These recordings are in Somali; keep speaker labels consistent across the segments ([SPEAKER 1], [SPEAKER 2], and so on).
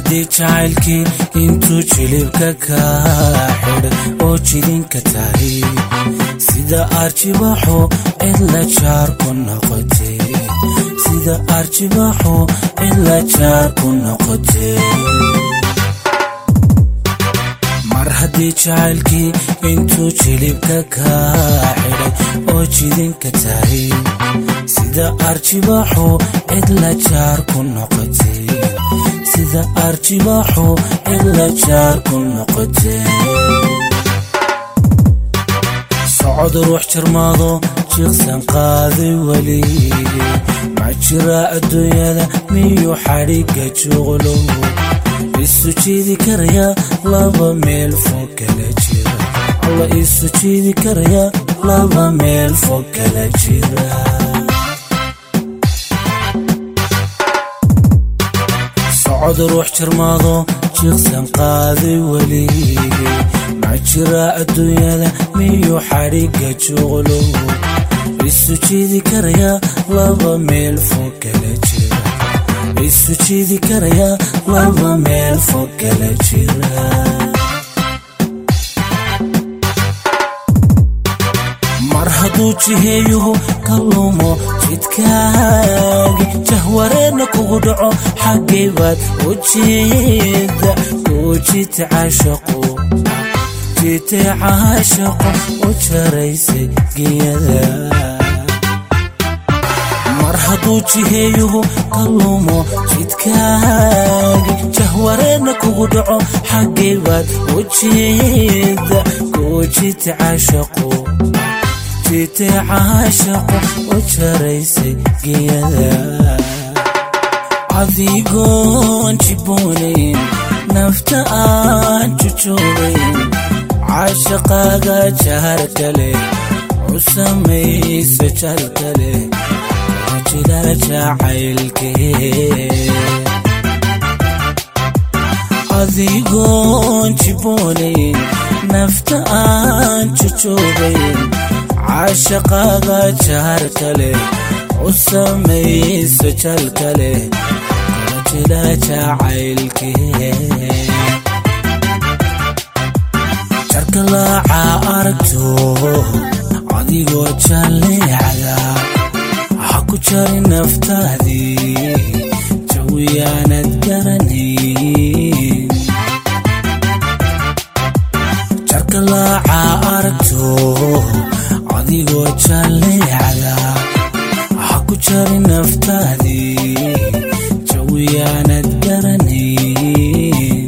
[SPEAKER 1] haddii jacaylkii intuu jilibka kaa xidhay oo jidinka tahay sida arjibaxo cidla jaar ku noqotay sida arjibaxo cidla jaar ku noqotay mar haddii jacaylkii intuu jilibka kaa xidhay oo jidinka tahay sida arjibaxo cidla jaar ku noqotay sida arjibaxo cidla jaar ku noqotay socod ruux jarmaado jiiqsan qaaday weli ma jira adduunyada miyuu xadhigga juqlow isu jiidi karaya laba meel fog kala jira alla isu jiidi karaya laba meel fog kala jira socod ruux jarmaado jiiqsan qaaday weli ma jira adduunyada miyuu xadhigga juqlow isu jiidi karaya laba meel fog kala jira isu jiidi karaya laba meel fog kala jira mar hadduu jiheeyuhu ka lumo jidkaagi jahwareerna kugu dhaco xaggay baad u jeeda kuu jita caashaqo jitay caashaqo u jaraysay giyada mar hadduu jiheeyuhu ka lumo jidkaagi jahwareerna kugu dhaco xaggay baad u jeeda kuu jita caashaqo jitay caashaqo u jaraysay giyada adigoon jiboonayn nafta aan jujoobayn caashaqaaga jahar kale u samaysa jal kale jila jacaylkee adigoon jiboonayn nafta aan jujoobayn caashaqaaga jahar kale u samaysa jal kale jila jacaylkee jarka laaca aragto adigoo jalleecda ha ku jari naftaadii jawiyaanad garanayn jarka laaca aragto adigoo jalleecda ha ku jari naftaadii jawiyaanad garanayn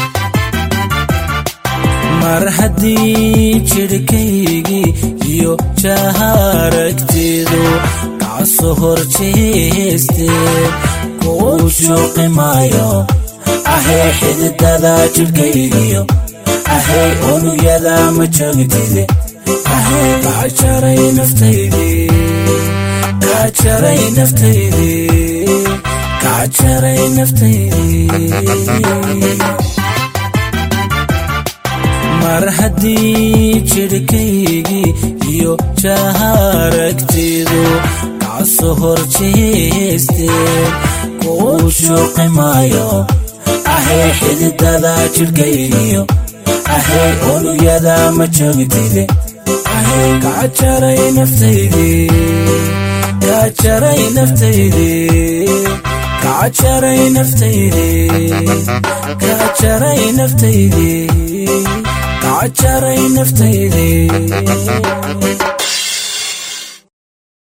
[SPEAKER 1] mar haddii jidhkaygii iyo jaharagteedu kaasoo hor jeesteen kuu shuuqi maayo ahey xididada jidhkaygiyo ahey unugyada ma joogtide ahey kajaray naftaydii kajaray naftaydii kajaray naftaydii mar haddii jidhkaygii iyo jaharagteedu kaasoo hor jeesteen kuu shuuqi maayo ahey xididada jidhkaygiyo ahey unugyada ma joogtide ahey kajaray naftaydii kajaray naftaydii kajaray naftaydii kajaray naftaydii kajaray naftaydii